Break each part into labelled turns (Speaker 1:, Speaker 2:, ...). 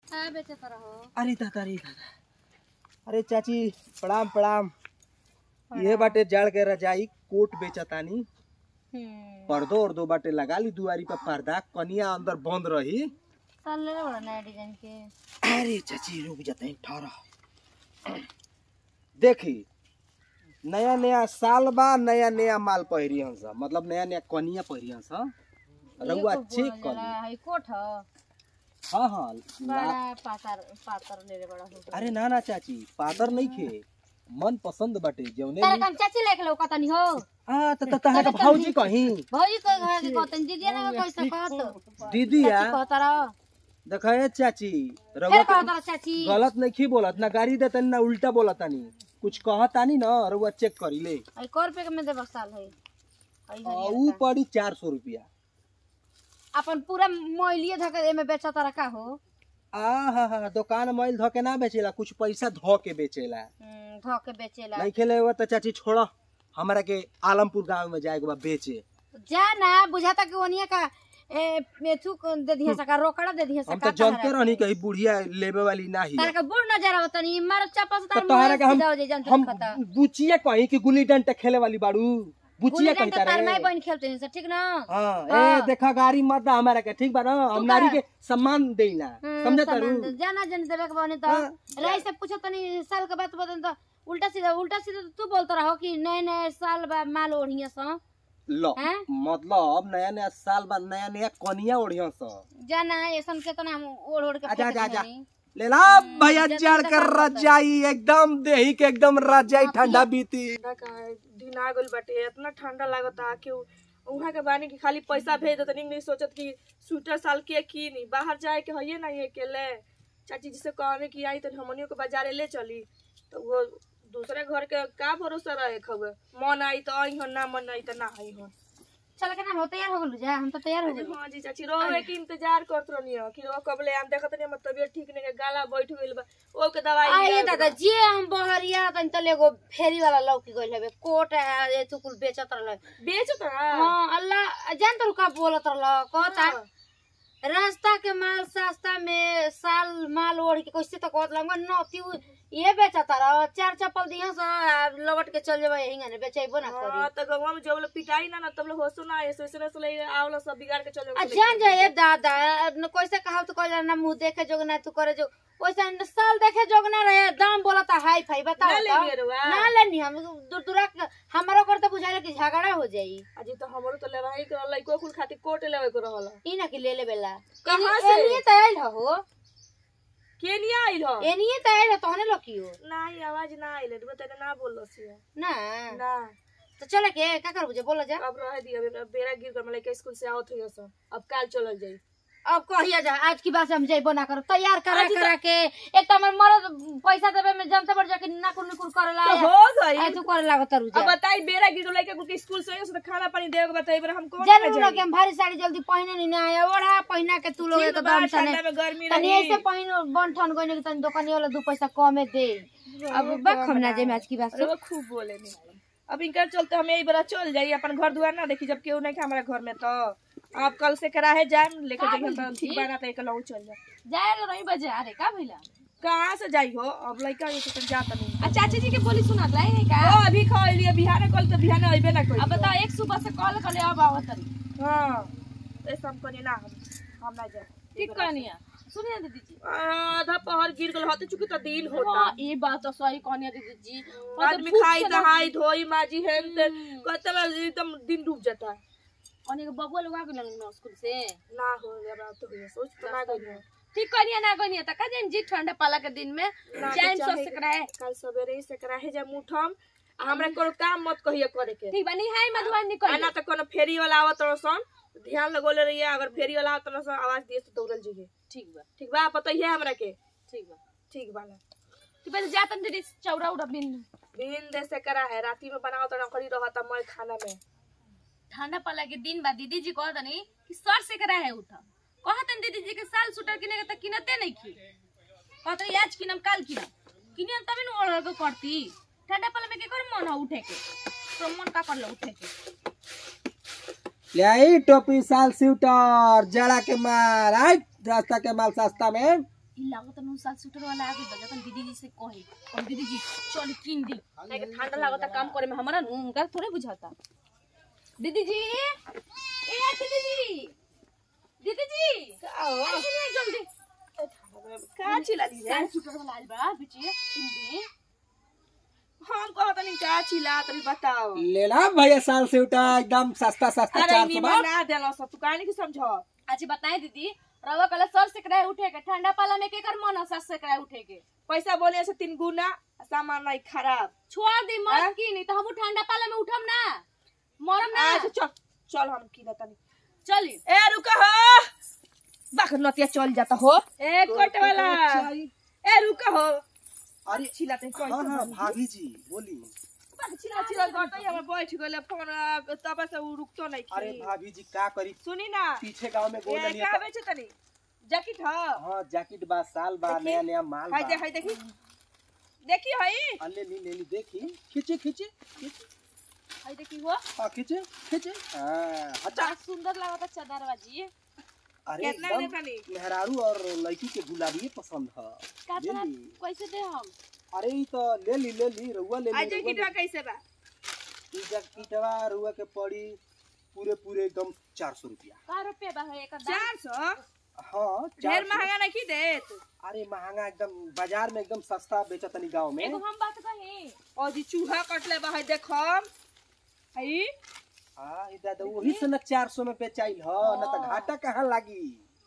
Speaker 1: हाँ बेचत रहो
Speaker 2: अरे दादा अरे दादा अरे चाची प्रणाम प्रणाम ये बाटे जड़ के रजाई कोट बेचतानी
Speaker 1: हम्म
Speaker 2: पर्दो उर्दो बाटे लगा ली दुआरी पर पर्दा कनिया अंदर बंद रही
Speaker 1: साल ले बड़ा नया डिजाइन के
Speaker 2: अरे चाची रुक जाते ठहरा देखी नया नया साल बा नया नया माल पहिरी हंस मतलब नया नया कनिया पहिरी हंस रउआ चेक कर ली
Speaker 1: हाई कोट ह
Speaker 2: हाँ हाँ ला-
Speaker 1: बड़ा पातर पातर ले ले बड़ा हो
Speaker 2: अरे ना ना चाची पातर नहीं खे मन पसंद बाटे जौने
Speaker 1: तारे
Speaker 2: ली-
Speaker 1: कम चाची लेके लो कतनी हो
Speaker 2: आ त त तहां के भौजी कहीं
Speaker 1: भौजी को घर के कतन दीदी ना कैसे कहत
Speaker 2: दीदी या
Speaker 1: चाची कहत रहो
Speaker 2: देखा ए चाची
Speaker 1: फिर
Speaker 2: रउआ
Speaker 1: कहत
Speaker 2: के
Speaker 1: रहो चाची
Speaker 2: गलत नहीं खी बोलत ना गाड़ी देतनी ना उल्टा बोलतानी कुछ कहतानी ना रउआ चेक करी ले
Speaker 1: आई को रुपए के में देबक साल है आई
Speaker 2: आ,
Speaker 1: हरियर
Speaker 2: ऊ
Speaker 1: का।
Speaker 2: पड़ी चार सौ रुपया
Speaker 1: अपन पूरा मोइलिए धके एमे बेचत रहा का हो
Speaker 2: आ हा हा दुकान मैल धो के ना बेचेला कुछ पैसा धो के बेचेला
Speaker 1: हम्म, धो के बेचेला
Speaker 2: नहीं खेले हुआ तो चाची छोड़ा हमरा के आलमपुर गांव में जाए के बा बेचे
Speaker 1: जा ना बुझाता कि ओनिया का ए मेथू को दे दिया सका रोकड़ा दे दिया
Speaker 2: हम
Speaker 1: सका
Speaker 2: तो जानते रहनी कहीं बुढ़िया लेबे वाली ना ही
Speaker 1: तार का बुढ़ नजर आवत नहीं मार चप्पल से
Speaker 2: तो
Speaker 1: तार
Speaker 2: तोहरा
Speaker 1: मुंह
Speaker 2: के हम
Speaker 1: सीधा हो जाई जानते
Speaker 2: हम
Speaker 1: खता
Speaker 2: बुचिया कहीं कि गुल्ली डंडा खेले वाली बाड़ू
Speaker 1: गुल्ली
Speaker 2: बुचिया कहीं
Speaker 1: डंडा तार माई
Speaker 2: तारे
Speaker 1: बहन खेलते हैं ठीक ना
Speaker 2: हाँ
Speaker 1: हाँ।
Speaker 2: ए देखा गाड़ी मत दा हमारा के ठीक बा ना हम
Speaker 1: तू
Speaker 2: नारी
Speaker 1: का-
Speaker 2: के सम्मान देना
Speaker 1: हम्म,
Speaker 2: समझे
Speaker 1: सामान
Speaker 2: तारू
Speaker 1: दे- जाना जन देवे के बने तो
Speaker 2: हाँ।
Speaker 1: रही से पूछो तनी साल के बात बतन तो उल्टा सीधा उल्टा सीधा तो तू बोलता रहो कि नए नए साल बा माल ओढ़िया सा
Speaker 2: लो
Speaker 1: हैं?
Speaker 2: मतलब नया नया साल बाद नया नया कनिया ओढ़िया स
Speaker 1: जाना ऐसन के तना हम ओढ़ ओढ़ के
Speaker 2: आजा
Speaker 1: फेंक
Speaker 2: आजा आजा
Speaker 1: देनी।
Speaker 2: ले ला भैया
Speaker 1: जल्दी
Speaker 2: चढ़
Speaker 1: से
Speaker 2: कर
Speaker 1: काम करता है।
Speaker 2: रजाई एकदम देही के एकदम रजाई ठंडा बीती
Speaker 3: ठंडा का है दिन आ गइल बाटे इतना ठंडा लागता कि उ- उहाँ के बानी कि खाली पैसा भेज देतनी नहीं सोचत कि स्वेटर साल के की नहीं बाहर जाए के हइये नहीं अकेले चाची जी से कहने कि आई तो हमनियों के बाजारे ले चली तो वो दूसरे घर के का भरोसा रहे खबर मन आई तो आई हो ना मन आई तो ना आई हो
Speaker 1: चल के ना हो तैयार हो गलू जा हम तो तैयार हो गए
Speaker 3: हाँ जी चाची रोवे के इंतजार करत रहनी हो कि वो कबले आम देखत नहीं हमर तबियत ठीक नहीं है गाला बैठ गइल बा ओ के दवाई
Speaker 1: आइए
Speaker 3: लिया
Speaker 1: दादा जे हम बहरिया तन तले एगो फेरी वाला लौकी गइल हवे कोट है ये तू कुल बेचत रहल
Speaker 3: बेच तो
Speaker 1: हां अल्लाह जान तो का बोलत रहल कहता रास्ता के माल सस्ता में साल माल ओढ़ के कैसे तो कहत लंगा न तू ये बेचत रह चार चप्पल दिया सा लौट के चल जेबे यहीं ने बेचैबो ना करी
Speaker 3: हाँ तो गवा में जब लोग पिटाई ना ना तब लोग होसो ना ऐसे ऐसे ऐसे ले आवला सब बिगाड़ के चलो
Speaker 1: आ जान जाए दादा न कैसे कहा तो कह ना मुंह देखे जोग ना तू करे जो वैसे न साल देखे जोग ना रहे दाम बोलता हाई फाई बताओ
Speaker 3: ना
Speaker 1: तो।
Speaker 3: लेंगे रुआ
Speaker 1: ना लेनी हम दूर दूरा हमारा कर तो बुझाइल कि झगड़ा हो जाई
Speaker 3: अजी तो हमरो तो लेवाही कर लइको कुल खातिर कोट लेवे को रहल
Speaker 1: ई ना कि ले ले बेला
Speaker 3: कहाँ से?
Speaker 1: एनिए त आइल हो
Speaker 3: के नहीं आइल हो
Speaker 1: एनिए त आइल हो तहने लकियो
Speaker 3: नहीं आवाज ना आइल रे तने ना बोल सी
Speaker 1: ना
Speaker 3: ना
Speaker 1: तो चले के का कर बुझे बोला जा
Speaker 3: अब रह दिया अभी बेरा गिर कर मतलब स्कूल से आवत हुई सब अब काल चलल जाई
Speaker 1: अब कहिया जा आज की बात से हम जइबो ना करो तैयार करा
Speaker 3: आज तो-
Speaker 1: करा के एक त हमर मरद पैसा देबे में जनता बढ़ जाके नाकुर नुकुर करेला
Speaker 3: तो हो गई
Speaker 1: आई तू करे लागत रुजा
Speaker 3: अब बताई बेरा गिर लइका कुल के स्कूल से से खाना पानी देवे के बताई बेरा हम कौन
Speaker 1: जरूर ना कि हम भारी साड़ी जल्दी पहने नहीं ना आया ओढ़ा पहना के तू लोग
Speaker 3: ठीक
Speaker 1: एक
Speaker 3: बा,
Speaker 1: दम
Speaker 3: ठंडा
Speaker 1: तने
Speaker 3: में गर्मी
Speaker 1: तनी
Speaker 3: रही।
Speaker 1: ऐसे पहिन बन ठन गइने कि तनी दुकानी वाला दू पैसा कमे दे अब बक हम ना जे आज की बात
Speaker 3: अरे वो खूब बोले नहीं अब इनका चलते हम यही बड़ा चल जाई अपन घर दुआर ना देखी जब केहू नहीं के हमारे घर में तो आप कल से कराहे जाए लेके जाइए तो ठीक बना तो एक लऊ चल जाए
Speaker 4: जाए रही बजे अरे का भइला
Speaker 3: कहाँ से जाई हो अब लड़का ये तो जाता नहीं
Speaker 4: आ चाची जी के बोली सुनात लाई है का
Speaker 3: ओ अभी खा लिया बिहार कल तो बिहार अबे ना कोई
Speaker 4: अब बताओ एक सुबह से कॉल कर ले अब आवत तरी
Speaker 3: हाँ ऐसा हम करी ना हम हम ना जाए
Speaker 4: ठीक कहनिया सुनिए दीदी जी
Speaker 3: आधा पहर गिर गल होते चुकी तो दिन होता
Speaker 4: हाँ ये बात तो सही कहनिया दीदी जी
Speaker 3: आदमी खाई दहाई धोई माजी हेन ते कहते बा एकदम दिन डूब जाता है
Speaker 4: अनेक बबुआ लोग आ गेलन ना स्कूल से
Speaker 3: ना हो गया तो हुई सोच तो ना गई है
Speaker 4: ठीक कहनिया ना कहनिया त का जाइन जी ठंडा पाला के दिन में
Speaker 3: ना तो
Speaker 4: जाइन
Speaker 3: चाहे-
Speaker 4: सोच सकरा है
Speaker 3: कल सवेरे ही से कराहे जा मुठम आ हमरा कोनो काम मत कहिए करे के
Speaker 4: ठीक बनी हाय मधुबनी
Speaker 3: आ
Speaker 4: निकल
Speaker 3: ना तो कोनो फेरी वाला आवत रसन ध्यान लगोले रहिए अगर फेरी वाला आवत रसन आवाज दिए तो दौड़ल जाइए
Speaker 4: ठीक बा
Speaker 3: ठीक बा बताइए हमरा के
Speaker 4: ठीक बा
Speaker 3: ठीक बाला
Speaker 4: ठीक बा जातन दीदी चौरा उड़ा बिन
Speaker 3: दिन दे से करा है राती में बनाओ तो नौकरी रहता मैं खाना में
Speaker 4: ठंडा पाला के दिन बा दीदी जी कहत नहीं कि सर से करा है उठा कहतन दीदी जी के साल स्वेटर किने के त किनते नहीं की कहत रही, आज किनम काल किनम किनियन तबे न ओढ़ के करती ठंडा पाला में के कर मन हो उठे के तो मन का कर लो उठे के
Speaker 2: ले आई टोपी साल स्वेटर जड़ा के माल आई रास्ता के माल सस्ता में
Speaker 4: ई लागत नु साल सूटर वाला आगे बजा तन दीदी जी से कहे और दीदी जी चल किन दी काहे के ठंडा लागत काम करे में हमरा नु उनका थोड़े बुझाता दीदी जी ए दीदी जी दीदी जी
Speaker 3: का हो
Speaker 4: ऐसे नहीं जल्दी
Speaker 3: का चिल्ला दी रे
Speaker 4: साल सूटर वाला आइल बा बिचिए किन दी
Speaker 3: हम कहत नहीं का चिल्ला तनी बताओ
Speaker 2: लेला भैया साल से उठा एकदम सस्ता सस्ता
Speaker 3: अरे
Speaker 2: चार सौ
Speaker 3: निमन ना देलो सब तू काहे नहीं समझ
Speaker 4: अच्छा बताए दीदी रवा कल सर से कराए उठे के ठंडा पाला में के कर मन सर से कराए उठे के
Speaker 3: पैसा बोले से तीन गुना सामान नहीं खराब
Speaker 4: छोड़ दी मत
Speaker 3: हाँ?
Speaker 4: की नहीं तो हम ठंडा पाला में उठम ना मरम ना
Speaker 3: आज चल चल हम की तनी
Speaker 4: चली
Speaker 3: ए रुका हो बाख नतिया चल जाता हो ए कोट वाला ए रुका हो
Speaker 2: अरे
Speaker 3: चिल्लाते कोई
Speaker 2: हाँ हाँ भाभी जी बोली
Speaker 3: चिल्ला चिल्ला गटै हम बैठ गेले फोन तब से उ रुकतो नहीं
Speaker 2: अरे
Speaker 3: की
Speaker 2: भाभी जी का करी
Speaker 3: सुनी ना
Speaker 2: पीछे गांव में गोल
Speaker 3: ए
Speaker 2: लिया
Speaker 3: का बेचे तनी जैकेट ह
Speaker 2: हाँ जैकेट बा साल बा
Speaker 3: देखी?
Speaker 2: नया नया माल
Speaker 3: हाय
Speaker 2: बा
Speaker 3: दे हाय देखी देखी हई
Speaker 2: आ, ले ली ले ली देखी खींचे खींचे खींचे
Speaker 4: आई देखी हो
Speaker 2: हाँ खींचे खींचे हाँ हटा
Speaker 4: बड़ा सुंदर लागता चदरवा जी
Speaker 2: अरे
Speaker 3: कितना
Speaker 2: एकदम
Speaker 3: देता नी
Speaker 2: मेहरारू और लड़की के गुलाबी पसंद है
Speaker 4: का
Speaker 2: ले
Speaker 4: तना
Speaker 2: ली
Speaker 4: कैसे दे हम
Speaker 2: अरे ई तो ले ली ले ली रउआ ले ली
Speaker 3: आज
Speaker 2: रउआ
Speaker 3: जैकेट कैसे बा
Speaker 2: ली। ई जैकेटवा रउआ के पड़ी पूरे पूरे एकदम चार सौ रुपया
Speaker 4: का रुपया बा है एक दाम
Speaker 3: चार सौ
Speaker 2: हाँ
Speaker 3: ढेर
Speaker 2: 400
Speaker 3: महंगा नहीं देत
Speaker 2: अरे महंगा एकदम बाजार में एकदम सस्ता बेचा तनी गाँव में
Speaker 4: एगो हम बात कही
Speaker 3: और जी चूहा कटले बा हई देखम हई
Speaker 2: हाँ ई दादा वही से न चार सौ में बेचाइल ह न तो घाटा कहाँ लागी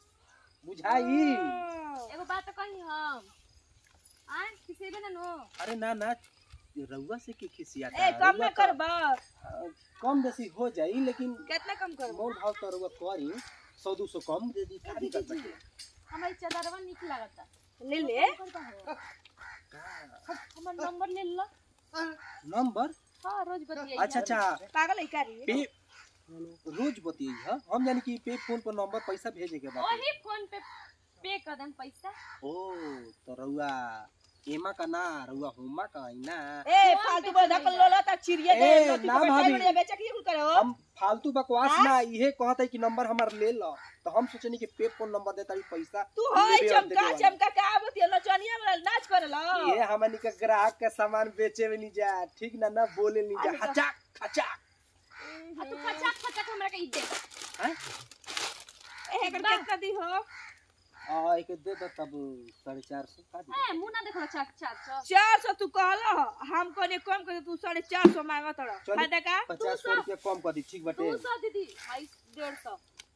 Speaker 2: बुझाई
Speaker 4: एगो बात कही हम आ किसी भी ना नो
Speaker 2: अरे ना ना रउआ से के खिसियाता
Speaker 3: ए कम
Speaker 2: रउआ
Speaker 3: में
Speaker 2: तो,
Speaker 3: करबा
Speaker 2: अ, कम बेसी हो जाई लेकिन
Speaker 3: कितना कम करबा
Speaker 2: मोल भाव तो रउआ करी सौ दो सौ कम दे दी का दिक्कत बाटे
Speaker 4: हमारी चदरवा निक लागता
Speaker 3: ले ले
Speaker 4: करता हो हमर नंबर ले लो
Speaker 2: नंबर
Speaker 4: हां रोज बतियाई
Speaker 2: अच्छा अच्छा
Speaker 3: पागल है का रे
Speaker 2: पे रोज बतियाई है हम जानी कि पे फोन पर नंबर पैसा भेजे के बाटे
Speaker 4: वही फोन पे पे कर देन पैसा
Speaker 2: ओ तो रउआ एमा का ना रउआ होमा का आई ना
Speaker 3: ए फालतू बोल धकल लोला ता चिड़िया दे
Speaker 2: ए,
Speaker 3: नोटी
Speaker 2: ना
Speaker 3: को
Speaker 2: भाभी।
Speaker 3: बैठाई बढ़िया बेचा के कुल करो
Speaker 2: हम फालतू बकवास ना इहे कहत है कि नंबर हमार ले लो तो हम सोचनी कि पे फोन नंबर देता ही पैसा
Speaker 3: तू होय
Speaker 2: लेबे और
Speaker 3: चमका
Speaker 2: देबे वाला।
Speaker 3: चमका का आवत है नचनिया वाला नाच करला
Speaker 2: ये हमनी के ग्राहक के सामान बेचे में नहीं जा ठीक ना ना बोले नहीं जा
Speaker 3: अरे तो-
Speaker 2: हचाक हचाक
Speaker 4: आ तू खचाक खचाक हमरा के ई दे
Speaker 2: हैं
Speaker 3: ए एकर कितना दी हो
Speaker 2: आ एक दे दो तब साढ़े चार सौ का दी
Speaker 4: ए मुंह ना देखो चार चार सौ
Speaker 3: चार सौ तू कहला हम कने कम कर तू साढ़े चार सौ मांगत रह
Speaker 2: चली।
Speaker 3: फायदा का
Speaker 2: पचास सौ रुपया कम कर दी ठीक बटे
Speaker 4: दो सौ दीदी भाई डेढ़ सौ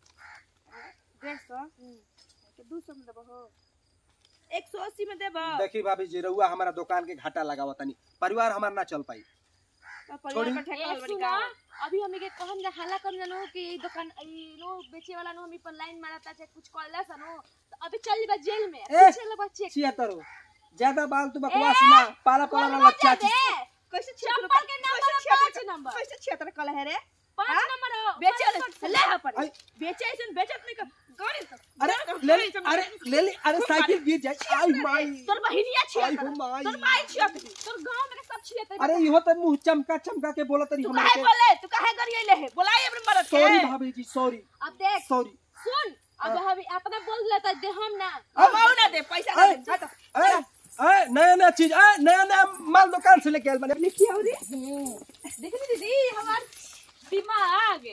Speaker 3: डेढ़ सौ तो दू सौ में देबो हो एक सौ अस्सी में देबो
Speaker 2: देखी भाभी जी रउआ हमारा दुकान के घाटा लगावा तनी परिवार हमार ना चल पाई
Speaker 3: तो परिवार
Speaker 2: छोड़ी।
Speaker 3: पर ठेका
Speaker 4: ए,
Speaker 3: बड़ी
Speaker 4: सुनो,
Speaker 3: का
Speaker 4: अभी हमें के कहम जा हल्ला कर जानो कि ई दुकान ई लो बेचे वाला नो हमी पर लाइन मारता चाहे कुछ कहला सनो तो अभी चल बा जेल में
Speaker 2: ए,
Speaker 4: चल बच्चे
Speaker 2: छिहत्तर ज्यादा बाल तू बकवास ना पाला पाला वाला चाची
Speaker 3: कैसे
Speaker 4: चप्पल के नंबर पाँच नंबर
Speaker 3: कैसे क्षेत्र कल है रे
Speaker 4: पाँच
Speaker 3: हाँ?
Speaker 4: नंबर हो
Speaker 3: बेचे
Speaker 4: पाँच
Speaker 3: ले ले अपन
Speaker 2: आई।
Speaker 3: बेचे ऐसन बेचत नहीं कर गाड़ी से
Speaker 2: अरे ले ले अरे ले ले अरे साइकिल गिर जाए आई माई
Speaker 3: तोर बहिनिया
Speaker 2: आई
Speaker 3: क्षेत्र
Speaker 2: हो माई
Speaker 3: तोर माई क्षेत्र
Speaker 4: तोर गांव में के सब छिए ते
Speaker 2: अरे इहो तो मुंह चमका चमका के बोला तरी
Speaker 3: तू
Speaker 2: हमारे
Speaker 3: काहे
Speaker 2: के
Speaker 3: बोले तू काहे गरिएले है बोलाई अपने मरद के
Speaker 2: सॉरी भाभी जी सॉरी
Speaker 4: अब देख
Speaker 2: सॉरी
Speaker 4: सुन अब हम अपना बोल लेता दे हम ना
Speaker 3: अब आओ ना दे पैसा ना
Speaker 2: ए,
Speaker 3: दे हट
Speaker 2: ए ए नया नया चीज ए नया नया माल दुकान से लेके आयल मैंने
Speaker 3: लिखी आओ रे
Speaker 4: देखली दीदी हमार दिमाग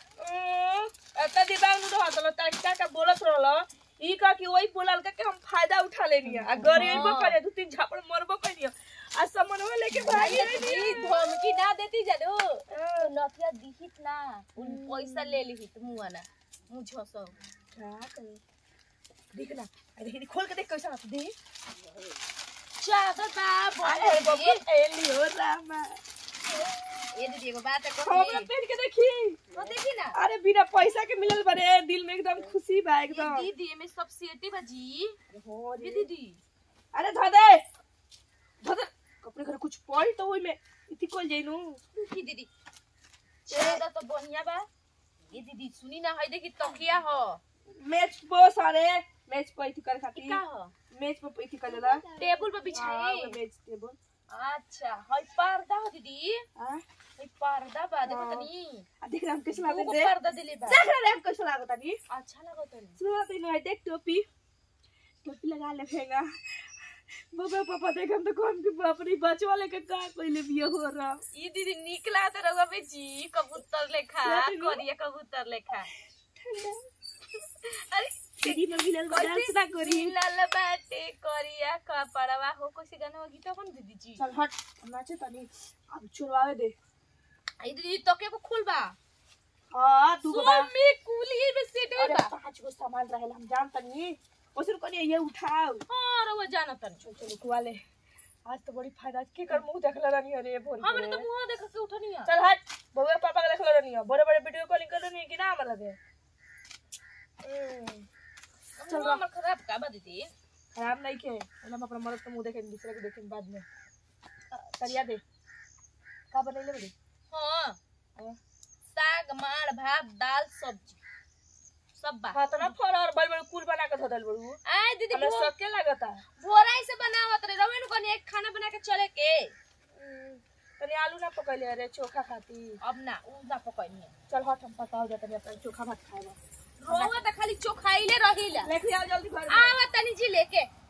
Speaker 3: एता दिमाग नु रहत लो ता का का बोलत रहलो ई का कि ओई बोलल का के हम फायदा उठा लेनी आ गरीबो करे दू तीन झापड़ मरबो कइनी आ समनवा लेके भागी
Speaker 4: ई धमकी ना देती जानो तो नथिया दिहित ना उन पैसा ले लिहित मुआ ना मुझो सो
Speaker 3: देख ना अरे खोल के देख कैसा दे
Speaker 4: चादर बा
Speaker 3: अरे
Speaker 4: बोले
Speaker 3: बाबा एली हो रामा
Speaker 4: ये दीदी एगो बात
Speaker 3: हमरा
Speaker 4: कही
Speaker 3: पेट के देखी
Speaker 4: तो देखी ना
Speaker 3: अरे बिना पैसा के मिलल बरे दिल में एकदम खुशी बा
Speaker 4: ये
Speaker 3: एकदम
Speaker 4: दीदी में सब सेटी बाजी ये दीदी
Speaker 3: अरे धदे धदे अपने घर कुछ पॉइंट तो ओई में इति कोल जइनु
Speaker 4: की दीदी चादर तो बढ़िया बा ये दीदी सुनी ना है देखी तकिया हो
Speaker 3: मैच बहुत सारे मैच पर इति कर
Speaker 4: ई
Speaker 3: खाती
Speaker 4: का हो
Speaker 3: मैच पर इति कर देला
Speaker 4: टेबल पे बिछाई
Speaker 3: मैच टेबल
Speaker 4: अच्छा है पर्दा हो दीदी
Speaker 3: हां
Speaker 4: है पर्दा बा देखो
Speaker 3: हाँ।
Speaker 4: तनी
Speaker 3: आ देख हम कैसे
Speaker 4: दूगो
Speaker 3: लागत दे
Speaker 4: पर्दा दिले बा
Speaker 3: देख रे हम कैसे लागत तनी
Speaker 4: अच्छा लगो तनी
Speaker 3: सुनो तो इनो है देख टोपी टोपी लगा ले फेंगा बबे पापा देखम तो कौन की बाप रे बचवा लेके का कोइले बिया हो रहा
Speaker 4: ई दीदी निक लागत रहुआ बेची कबूतर लेखा
Speaker 3: क्या दीदी?
Speaker 4: करिया कबूतर लेखा अरे
Speaker 3: दीदी में मिलल डांस ना करी
Speaker 4: लाल बाटे करिया कपड़वा हो कैसे गाना गीत अपन दीदी जी
Speaker 3: चल हट हम नाचे तनी अब छुड़वावे दे
Speaker 4: आई दीदी तो के को खुलबा
Speaker 3: हां तू को बा
Speaker 4: सोमी कुली में सेट
Speaker 3: अरे
Speaker 4: बा
Speaker 3: पांच गो सामान रहेला हम जान तनी ओसर कोनी ये उठाओ
Speaker 4: हां रहुआ जानत नहीं
Speaker 3: चल चल उठवा ले आज तो बड़ी फायदा के कर मुंह देखला रानी अरे भोर
Speaker 4: हमने तो मुंह देख के उठनी है
Speaker 3: चल हट बउआ पापा के देखला रानी बड़े बड़े वीडियो कॉलिंग कर रानी कि ना हमरा दे हम्म,
Speaker 4: चल हमर खराब का बा दीदी
Speaker 3: खराब नहीं के हम अपना मर्द के मुंह देखे दूसरे के देखे बाद में करिया दे का बनैले बड़ी
Speaker 4: हां
Speaker 3: हाँ।
Speaker 4: साग मार भात दाल सब्जी सब बा
Speaker 3: हाँ तो ना फल और बड़ बड़ कुल बना के धो दल बड़ू
Speaker 4: आए दीदी
Speaker 3: हमरा
Speaker 4: भो-
Speaker 3: सबके लागता
Speaker 4: भोराई से बनावत रे रवे नु कनी एक खाना बना के चले के
Speaker 3: तनी आलू ना पकैले अरे चोखा खाती
Speaker 4: अब ना उ ना पकनी है
Speaker 3: चल हट हम पता हो जाता अपना चोखा भात खाएगा
Speaker 4: रोवा त खाली चोखाइले रहिला
Speaker 3: लेके आओ जल्दी घर में
Speaker 4: आवा तनी जी लेके